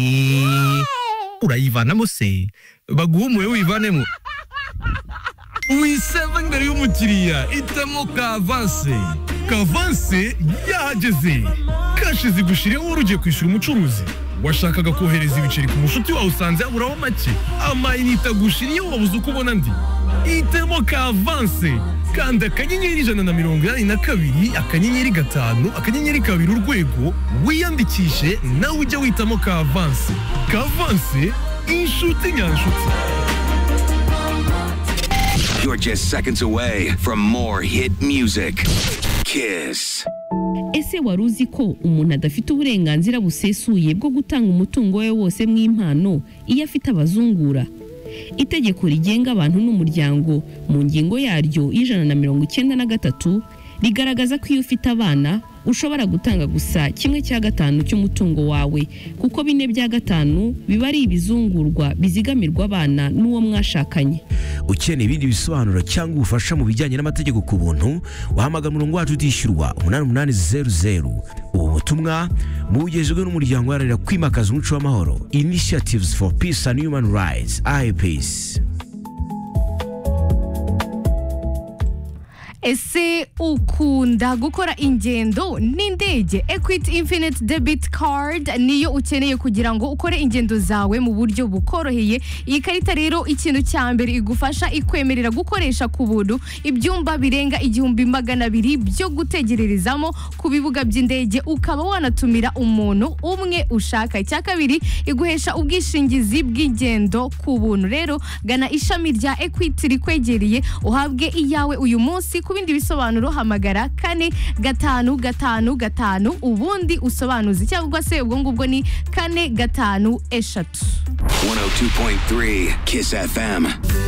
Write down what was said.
Eh, urayivana se baguha umuhe wivanemo wiseva imbere y'umukiriya hitamo kavanse kavanse yahageze kashi zigushireho wari ugiye kwishyura umucuruzi washakaga kohereza ibiceri ku mushuti wawe usanze yaburaho make amayinite agushiriye wabuze uko ubona andi hitamo kavanse kanda akanyenyeri ijana na mirongo inani na kabiri akanyenyeri gatanu akanyenyeri kabiri urwego wiyandikishe nawe ujye witamo kavanse kavanse inshuti nyanshuti You're just seconds away from more hit music. Kiss. ese wari uzi ko umuntu adafite uburenganzira busesuye bwo gutanga umutungo we wose mu impano iyo afite abazungura itegeko rigenga abantu n'umuryango mu ngingo yaryo y'ijana na mirongo icyenda na gatatu rigaragaza ko iyo ufite abana ushobora gutanga gusa kimwe cya gatanu cy'umutungo wawe kuko bine bya gatanu biba ari ibizungurwa bizigamirwa abana n'uwo mwashakanye ukeneye ibindi bisobanuro cyangwa ubufasha mu bijyanye n'amategeko ku buntu wahamagara umurongo wacu utishyurwa umunani umunani zeru zeru ubu butumwa bugejejwe n'umuryango uharanira kwimakaza umuco w'amahoro initiatives for peace and human rights ipeace ese ukunda gukora ingendo n'indege ekwiti infinite debit card niyo ukeneye kugira ngo ukore ingendo zawe mu buryo bukoroheye iyi karita rero ikintu cya mbere igufasha ikwemerera gukoresha ku buntu ibyumba birenga igihumbi magana abiri byo gutegererezamo ku bibuga by'indege ukaba wanatumira umuntu umwe ushaka icya kabiri iguhesha ubwishingizi bw'ingendo ku buntu rero gana ishami rya ekwiti rikwegereye uhabwe iyawe uyu munsi ku bindi bisobanuro hamagara kane gatanu gatanu gatanu ubundi usobanuze cyangwa se ubwo ngubwo ni kane gatanu eshatu 102.3 Kiss FM.